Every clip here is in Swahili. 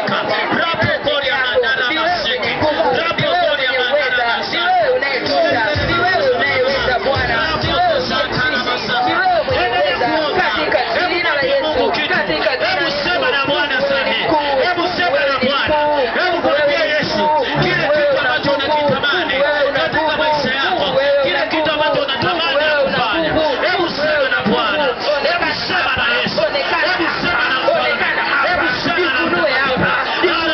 shaka. Rapo koria mandala maseke. Rapo koria mandala maseke. Hebu sema na Bwana sahi. Hebu sema na Bwana. Hebu mwambie Yesu kile kitu ambacho unakitamani katika maisha yako, kile kitu ambacho unatamani kufanya. Hebu sema na Bwana. Hebu sema na Yesu. Hebu sema na Bwana. Hebu sema na Bwana.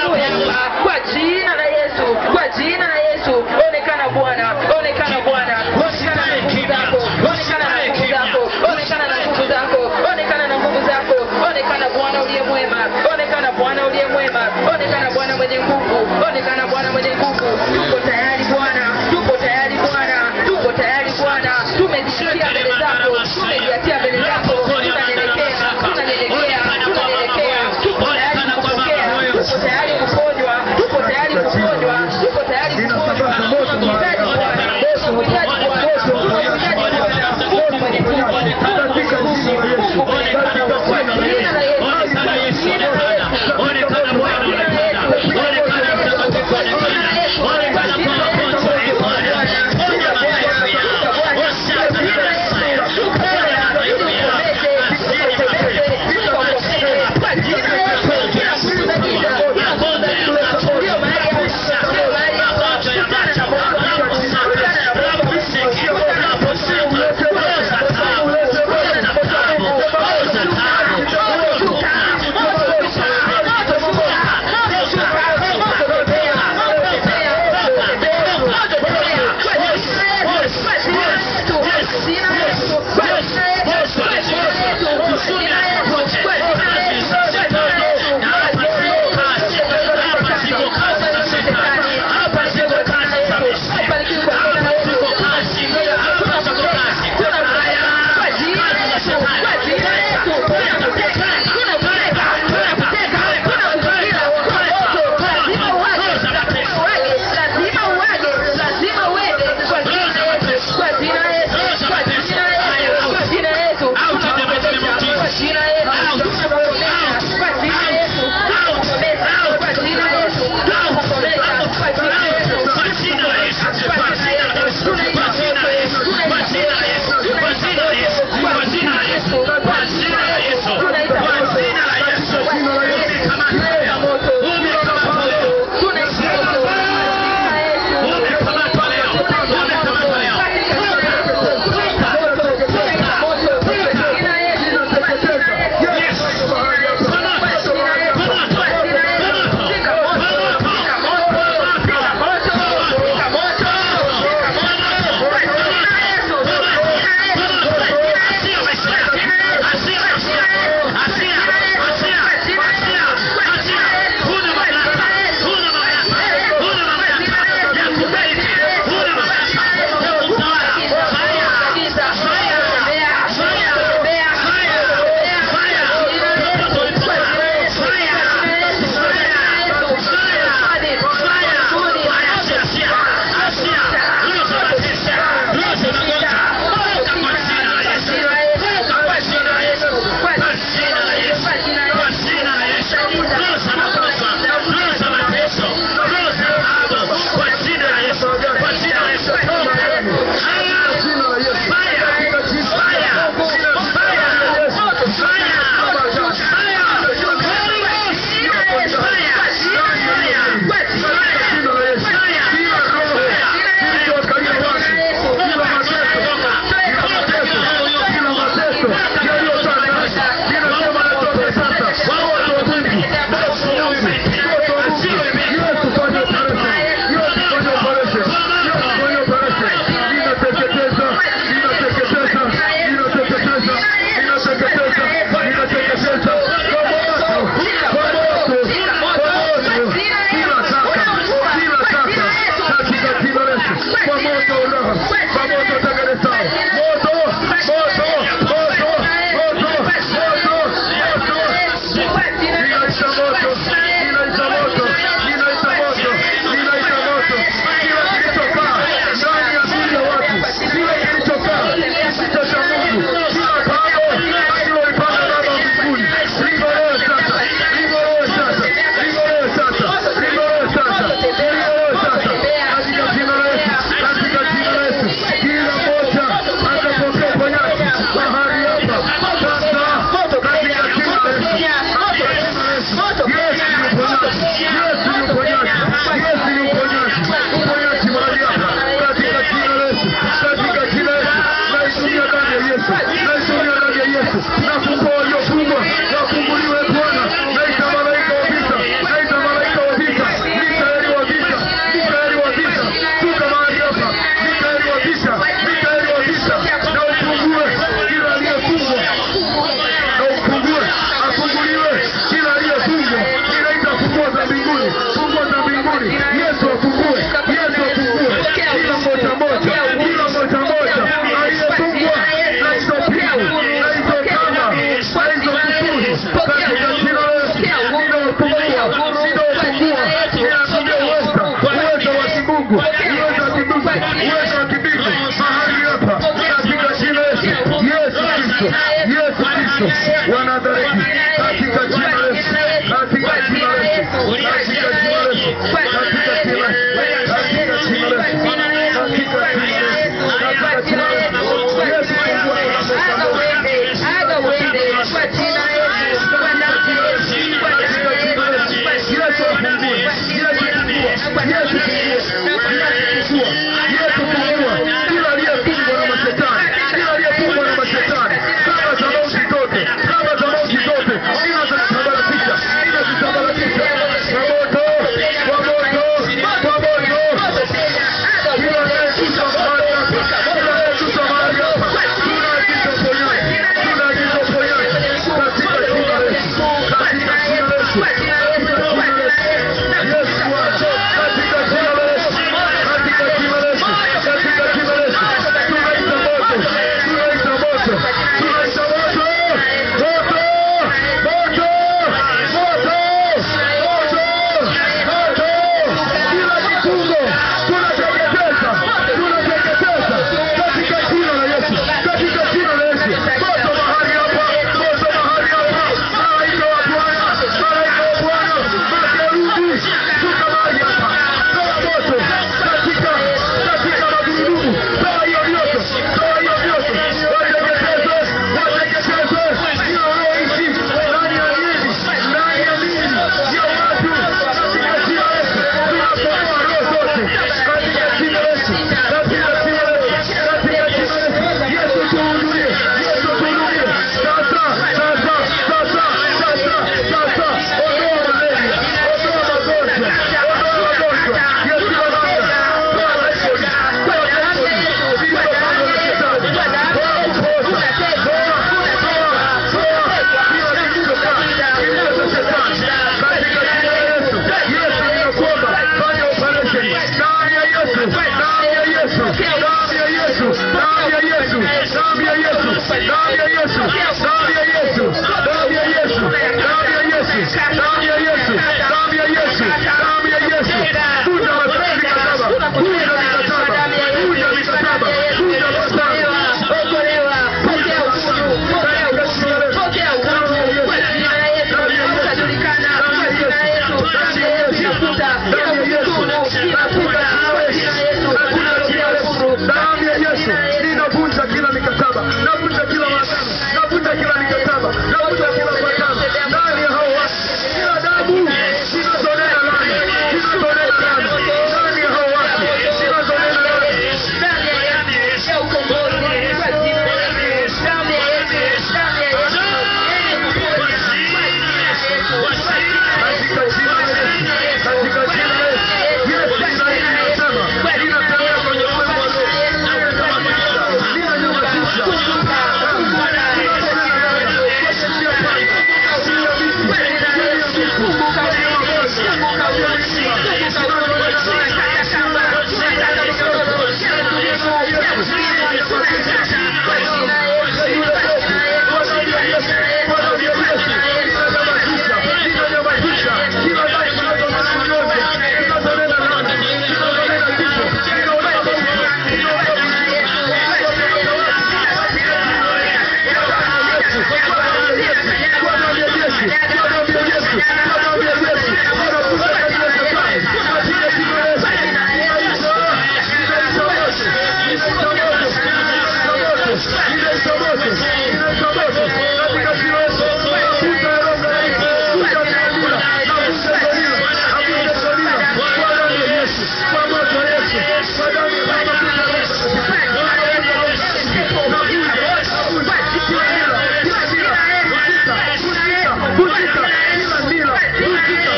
vunjika kila nila vunjika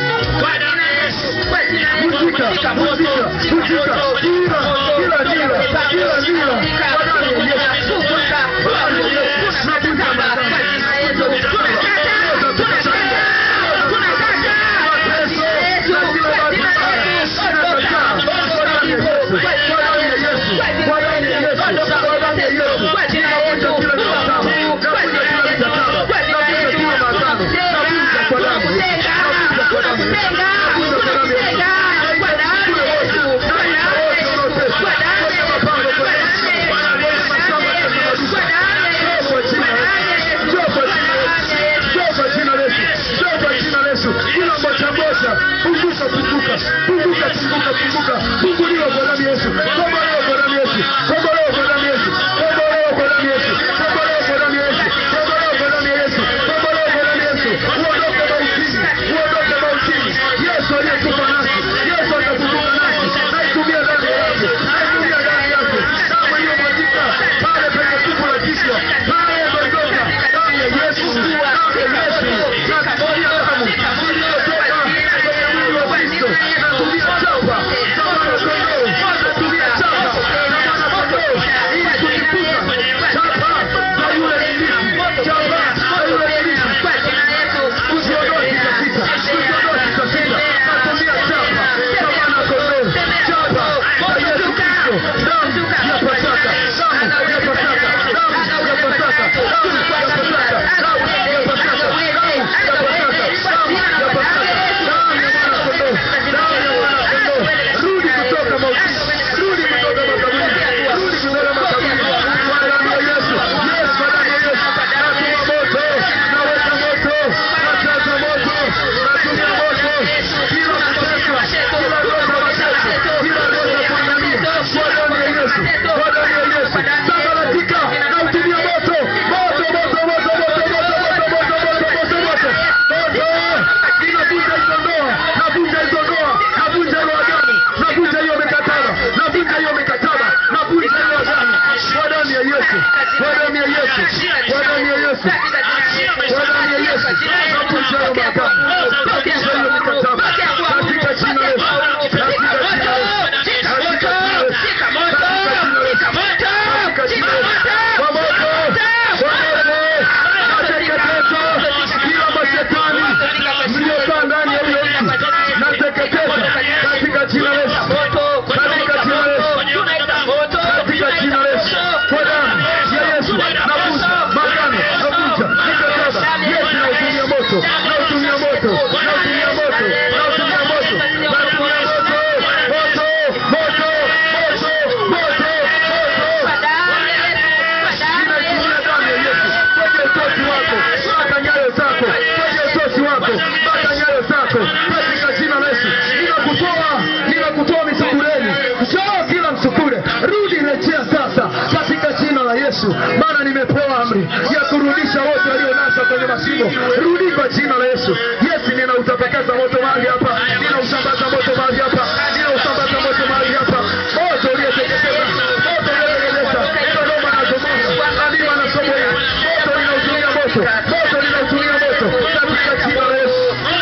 vunjika vunjika vunjika kila kila nila kila nila kwa damu ya Yesu kwa damu ya Yesu navunja madhambi Funguliwa kwa damu ya Yesu. Kombolewa kwa damu ya Yesu. Kombolewa kwa damu ya Yesu. Kombolewa kwa damu ya Yesu. Kombolewa kwa damu ya Yesu. Kombolewa kwa damu ya Yesu. Kombolewa kwa damu ya Yesu. Uondoke mautini. Uondoke mautini. Yesu aliyekufa nasi. Yesu atafufuka nasi. Naitumia damu yake. Naitumia damu yake. Damu iliyomwagika pale penye tupu la kichwa. Pale Golgotha. Damu ya Yesu. Damu ya Yesu. Natumia damu iliyotoka kwenye mwili wa Kristo. Natumia chapa. Chapa ya kondoo. Natumia chapa. Chapa ya kondoo. Ili kujifunza. Chapa za yule ibilisi. Chapa za yule ibilisi. Usiondoke katika. Usiondoke katika. Natumia chapa. Chapa na kondoo. Chapa za Yesu Kristo. Damu ya Pasaka. Damu ya Pasaka. Damu ya Pasaka. Damu ya Pasaka. Damu ya Pasaka. Damu ya Pasaka. Damu ya Pasaka. Damu ya mwana kondoo. Damu ya mwana kondoo. Rudi kutoka mautini. Rudi kutoka makaburini. Rudi kutoka makaburini. Kwa damu ya Yesu. Yesu, kwa damu ya Yesu. Natuma moto. Naweka moto. Najaza moto. Natumia moto. Kila kuteswa. Kila roho za mateso. Kila roho za kuangamia. Kwa damu ya Yesu. Kwa damu ya Yesu. Sambaratika. Nautumia moto. Moto, moto, moto, moto, moto, moto, moto, moto, moto, moto. Moto. Ninavunja hizo ndoa. Navunja hizo ndoa. Navunja hiyo agano. Navunja hiyo mikataba. Navunja hiyo mikataba. Navunja hiyo agano. Kwa damu ya Yesu. Kwa damu ya Yesu. Kwa damu ya Yesu. Kwa damu ya Yesu. Navunja hiyo maagano. Navunja hiyo mikataba. Katika jina la Yesu. Katika jina la Yesu. Katika jina la Yesu. Katika jina la Yesu. Katika jina la Yesu. Kwa moto. Kwa moto. Nateketeza kila mashetani mliokaa ndani ya huyo mtu. Nateketeza katika jina la Yesu. Katika jina la Yesu. Katika jina la Yesu. Kwa damu ya Yesu. Navunja magano. Navunja mikataba. Yesu nautumia moto. Nautumia moto. Nautumia moto. Nautumia moto. Nautumia moto. Moto. Moto. Moto. Moto. Moto. Ninaitumia damu ya Yesu kwenye utosi wako, mpaka nyayo zako, kwenye utosi wako, mpaka nyayo zako, katika jina la Yesu. Ninakutoa, ninakutoa misukureni, njoo kila msukure, rudi, rejea sasa, katika jina la Yesu, maana nimepewa amri ya kurudisha wote walionaswa kwenye mashimo. Rudi kwa jina la Yesu. Yesu, ninautapakaza moto mahali hapa, ninausambaza moto mahali hapa, ninausambaza moto mahali hapa, moto ulioteketeza, moto ulioteketeza Sodoma na Gomora, Adima na Sodomu, moto ninautumia moto, moto ninautumia moto, katika jina la Yesu.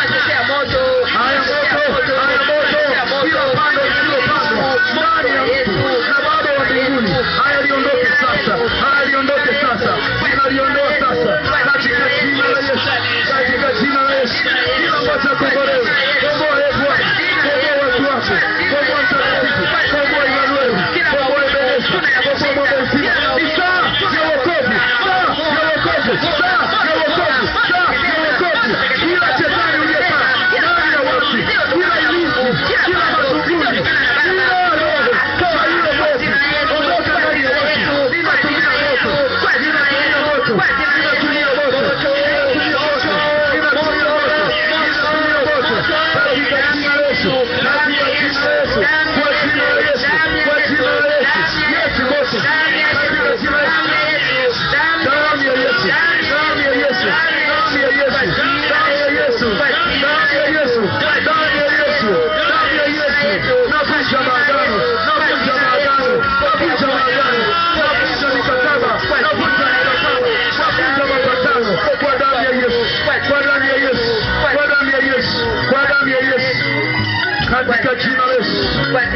Haya moto, haya moto, kila pando lililopandwa ndani ya mtu na Baba wa mbinguni, haya liondoke sasa, haya liondoke sasa, ninaliondoa sasa, katika jina la Yesu, katika jina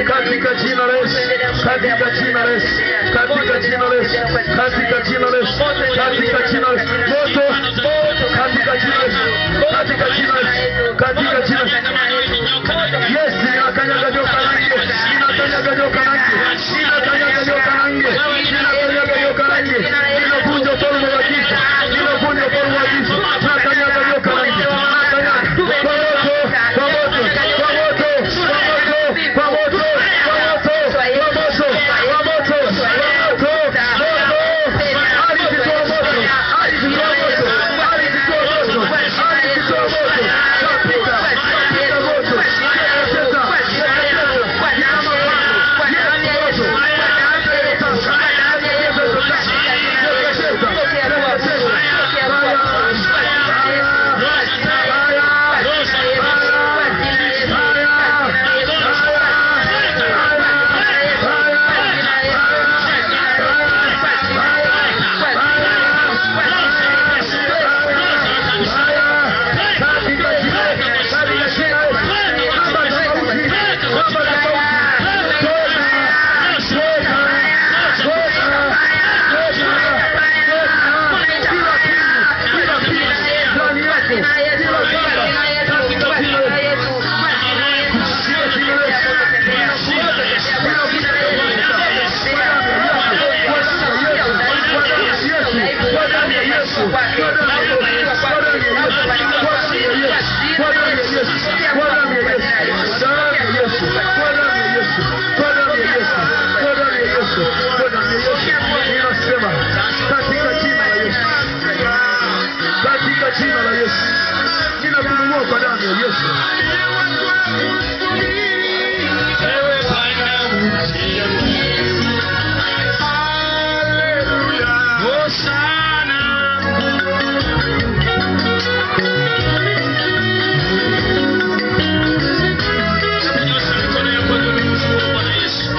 katika jina la Yesu, katika jina la Yesu, katika jina la Yesu, katika jina la Yesu, katika jina la Yesu, moto, katika jina la Yesu, katika jina la Yesu, katika jina la Yesu. Yes, ninakanyaga joka la nge, ninakanyaga joka la nge, ninakanyaga joka la nge, ninakanyaga joka la nge, ninavunja ufalme wa giza, ninavunja ufalme wa giza, nakanyaga joka la nge, nakanyaga kwa moto, kwa moto, kwa moto, kwa moto, kwa moto, kwa moto, kwa moto, kwa moto, kwa moto, moto, ardhi toa moto, ardhi toa moto, ardhi toa moto, ardhi toa moto, kapita, kapita moto, teketeza, teketeza, nyama moto, yes, moto, Ninasema katika jina la Yesu, katika jina la Yesu, ninakununua kwa damu ya Yesu. Ewe Bwana Hosana. Nyosha mikono yako juu kumshukuru Bwana Yesu.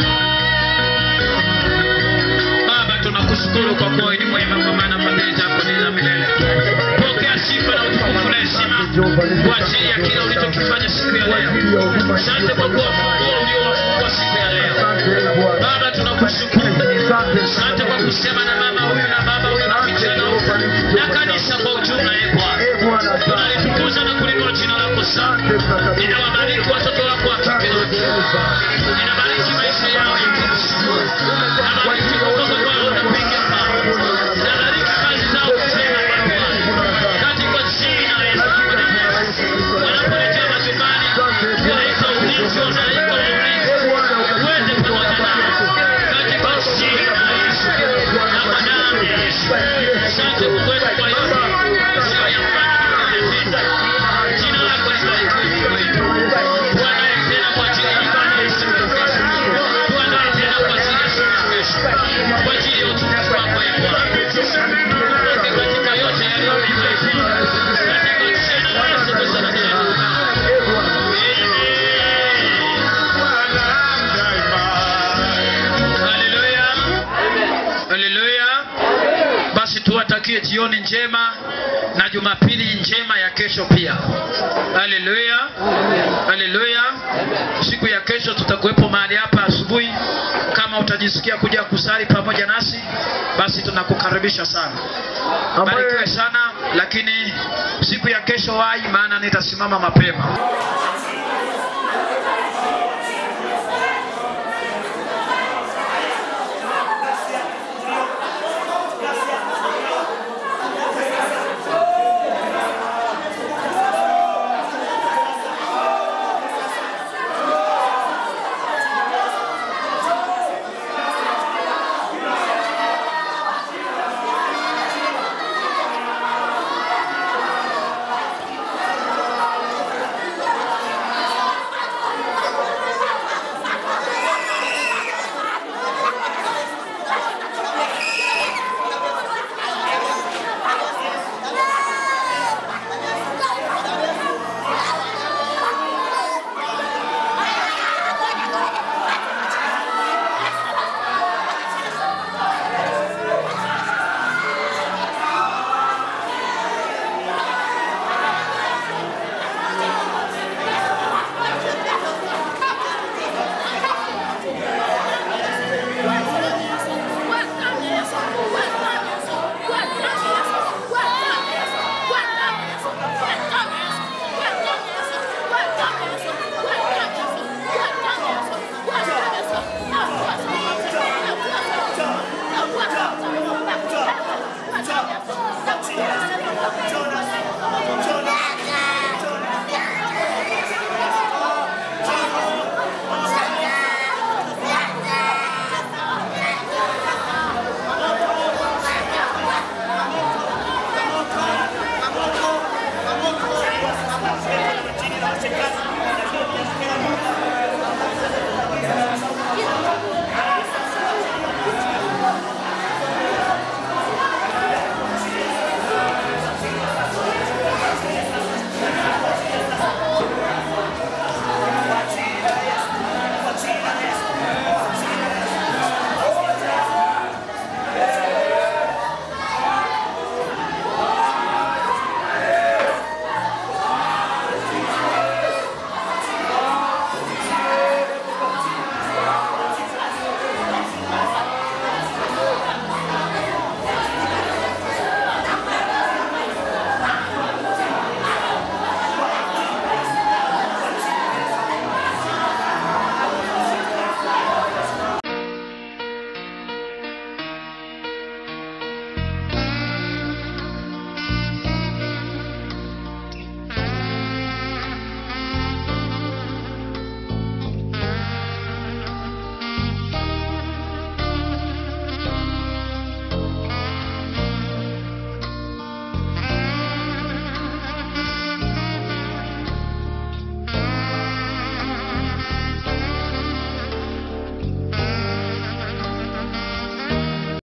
Baba, tunakushukuru kwa kuwa wewe ni mwema, kwa maana fadhili zako ni za milele. Pokea sifa na utukufu na heshima kwa ajili ya kile ulichokifanya siku ya leo. Asante kwa kuwa funguo uliowafungua siku ya leo. Baba, tunakushukuru. Asante kwa kusema na mama huyu na baba huyu na vijana huyu na kanisa kwa ujumla, e Bwana. Tunalitukuza na kulinua jina lako sana. Ninawabariki watoto wako wa kike na wa kiume. Ninabariki maisha yao ya kila siku. Nabariki kutoka kwao unapiga pao. Nabariki kazi zao njema, e Bwana. Katika jina la Yesu. Wanaporejea majumbani, tunaita ulinzi, wanaita ulinzi. Uende pamoja nao. Katika jina la Yesu. Na kwa damu ya Yesu. Asante Mungu wetu kwa yote. Usiyoyafanya vita. Jina lako libarikiwe wetu. Tuandae tena kwa ajili ya ibada ya siku ya kesho. Tuandae tena kwa ajili ya siku ya kesho. Kwa ajili ya utukufu wako e Bwana. Tuweke katika yote yaliyo mema e Bwana. Katika jina la Yesu Kristo na jina la Haleluya. Haleluya. Basi tuwatakie jioni njema na Jumapili njema ya kesho pia. Haleluya. Haleluya. Siku ya kesho tutakuwepo mahali hapa asubuhi. Kama utajisikia kuja kusali pamoja nasi, basi tunakukaribisha sana. Barikiwe sana, lakini siku ya kesho wai, maana nitasimama mapema. katikati